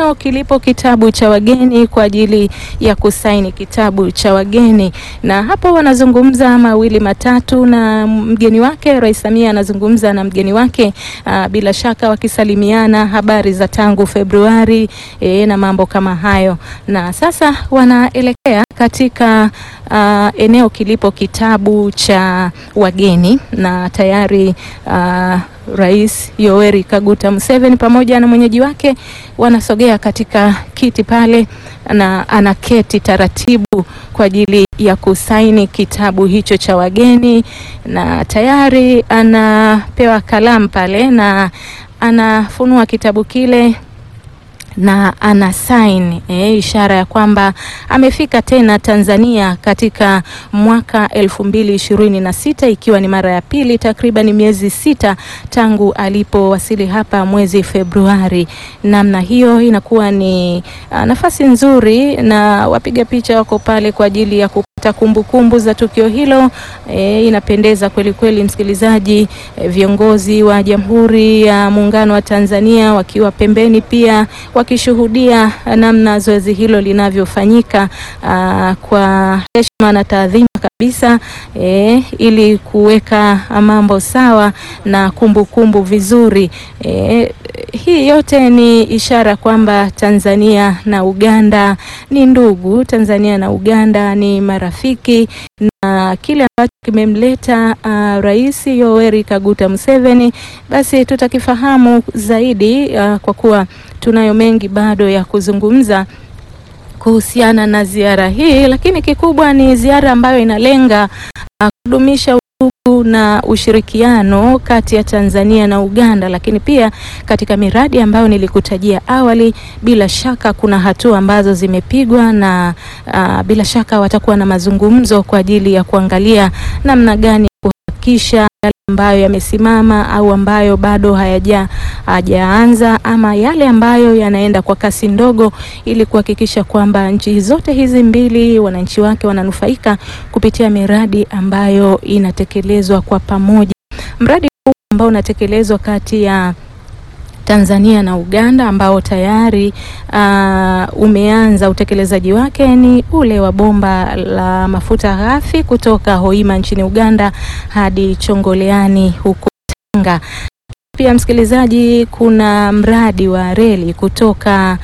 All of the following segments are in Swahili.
eneo kilipo kitabu cha wageni kwa ajili ya kusaini kitabu cha wageni, na hapo wanazungumza mawili matatu na mgeni wake. Rais Samia anazungumza na mgeni wake aa, bila shaka wakisalimiana habari za tangu Februari e, na mambo kama hayo, na sasa wanaelekea katika uh, eneo kilipo kitabu cha wageni na tayari uh, Rais Yoweri Kaguta Museveni pamoja na mwenyeji wake wanasogea katika kiti pale na anaketi taratibu kwa ajili ya kusaini kitabu hicho cha wageni, na tayari anapewa kalamu pale na anafunua kitabu kile na ana sign eh, ishara ya kwamba amefika tena Tanzania katika mwaka elfu mbili ishirini na sita ikiwa ni mara ya pili, takriban miezi sita tangu alipowasili hapa mwezi Februari. Namna hiyo inakuwa ni uh, nafasi nzuri, na wapiga picha wako pale kwa ajili ya kupata kumbukumbu za tukio hilo. E, inapendeza kweli kweli, msikilizaji. E, viongozi wa Jamhuri ya Muungano wa Tanzania wakiwa pembeni pia wakishuhudia namna zoezi hilo linavyofanyika kwa heshima na taadhima kabisa e, ili kuweka mambo sawa na kumbukumbu kumbu vizuri e, hii yote ni ishara kwamba Tanzania na Uganda ni ndugu, Tanzania na Uganda ni marafiki na kile ambacho kimemleta uh, Rais Yoweri Kaguta Museveni basi tutakifahamu zaidi uh, kwa kuwa tunayo mengi bado ya kuzungumza kuhusiana na ziara hii, lakini kikubwa ni ziara ambayo inalenga uh, kudumisha udugu na ushirikiano kati ya Tanzania na Uganda, lakini pia katika miradi ambayo nilikutajia awali, bila shaka kuna hatua ambazo zimepigwa na uh, bila shaka watakuwa na mazungumzo kwa ajili ya kuangalia namna gani kuhakikisha yale ambayo yamesimama au ambayo bado hayaja hajaanza ama yale ambayo yanaenda kwa kasi ndogo, ili kuhakikisha kwamba nchi zote hizi mbili wananchi wake wananufaika kupitia miradi ambayo inatekelezwa kwa pamoja. Mradi huu ambao unatekelezwa kati ya Tanzania na Uganda ambao tayari uh, umeanza utekelezaji wake ni ule wa bomba la mafuta ghafi kutoka Hoima nchini Uganda hadi Chongoleani huko Tanga. Pia msikilizaji, kuna mradi wa reli kutoka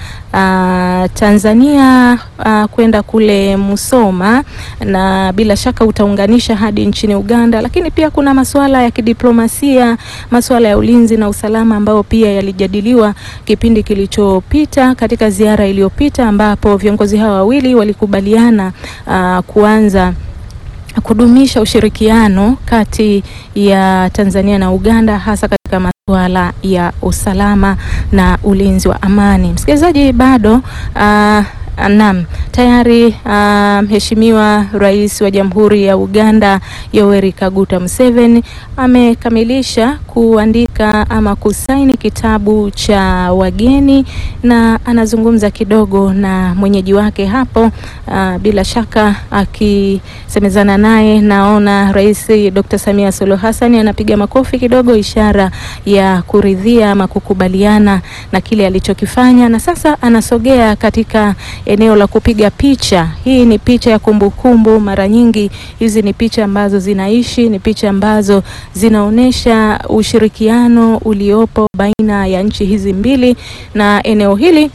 uh, Tanzania uh, kwenda kule Musoma na bila shaka utaunganisha hadi nchini Uganda, lakini pia kuna masuala ya kidiplomasia, masuala ya ulinzi na usalama ambayo pia yalijadiliwa kipindi kilichopita katika ziara iliyopita, ambapo viongozi hawa wawili walikubaliana uh, kuanza kudumisha ushirikiano kati ya Tanzania na Uganda hasa katika masuala ya usalama na ulinzi wa amani. Msikilizaji, bado uh, Naam, tayari Mheshimiwa uh, Rais wa Jamhuri ya Uganda Yoweri Kaguta Museveni amekamilisha kuandika ama kusaini kitabu cha wageni na anazungumza kidogo na mwenyeji wake hapo, uh, bila shaka akisemezana naye. Naona Rais Dr. Samia Suluhu Hassan anapiga makofi kidogo, ishara ya kuridhia ama kukubaliana na kile alichokifanya, na sasa anasogea katika eneo la kupiga picha. Hii ni picha ya kumbukumbu kumbu. Mara nyingi hizi ni picha ambazo zinaishi, ni picha ambazo zinaonyesha ushirikiano uliopo baina ya nchi hizi mbili, na eneo hili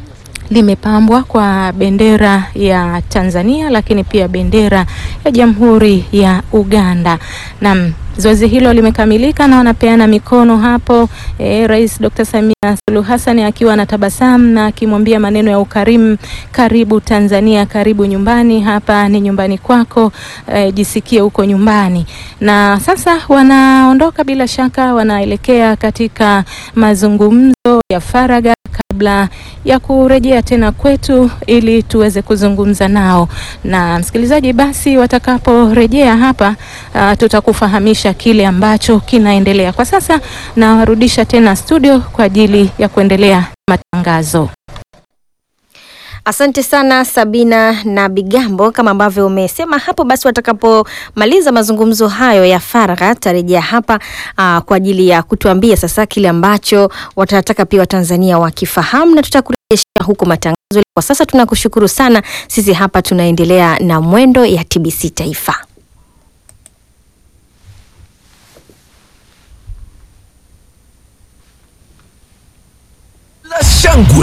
limepambwa kwa bendera ya Tanzania lakini pia bendera ya Jamhuri ya Uganda. Naam, zoezi hilo limekamilika na wanapeana mikono hapo. E, Rais Dr. Samia Suluhu Hassan akiwa na tabasamu na akimwambia maneno ya ukarimu, karibu Tanzania, karibu nyumbani, hapa ni nyumbani kwako, e, jisikie huko nyumbani. Na sasa wanaondoka, bila shaka wanaelekea katika mazungumzo ya faragha kabla ya kurejea tena kwetu ili tuweze kuzungumza nao. Na msikilizaji, basi watakaporejea hapa uh, tutakufahamisha kile ambacho kinaendelea kwa sasa, na warudisha tena studio kwa ajili ya kuendelea matangazo. Asante sana Sabina na Bigambo, kama ambavyo umesema hapo. Basi watakapomaliza mazungumzo hayo ya faragha, tarejea hapa aa, kwa ajili ya kutuambia sasa kile ambacho watataka pia Watanzania wakifahamu, na tutakurejeshea huko matangazo. Kwa sasa tunakushukuru sana. Sisi hapa tunaendelea na mwendo ya TBC Taifa. La shangwe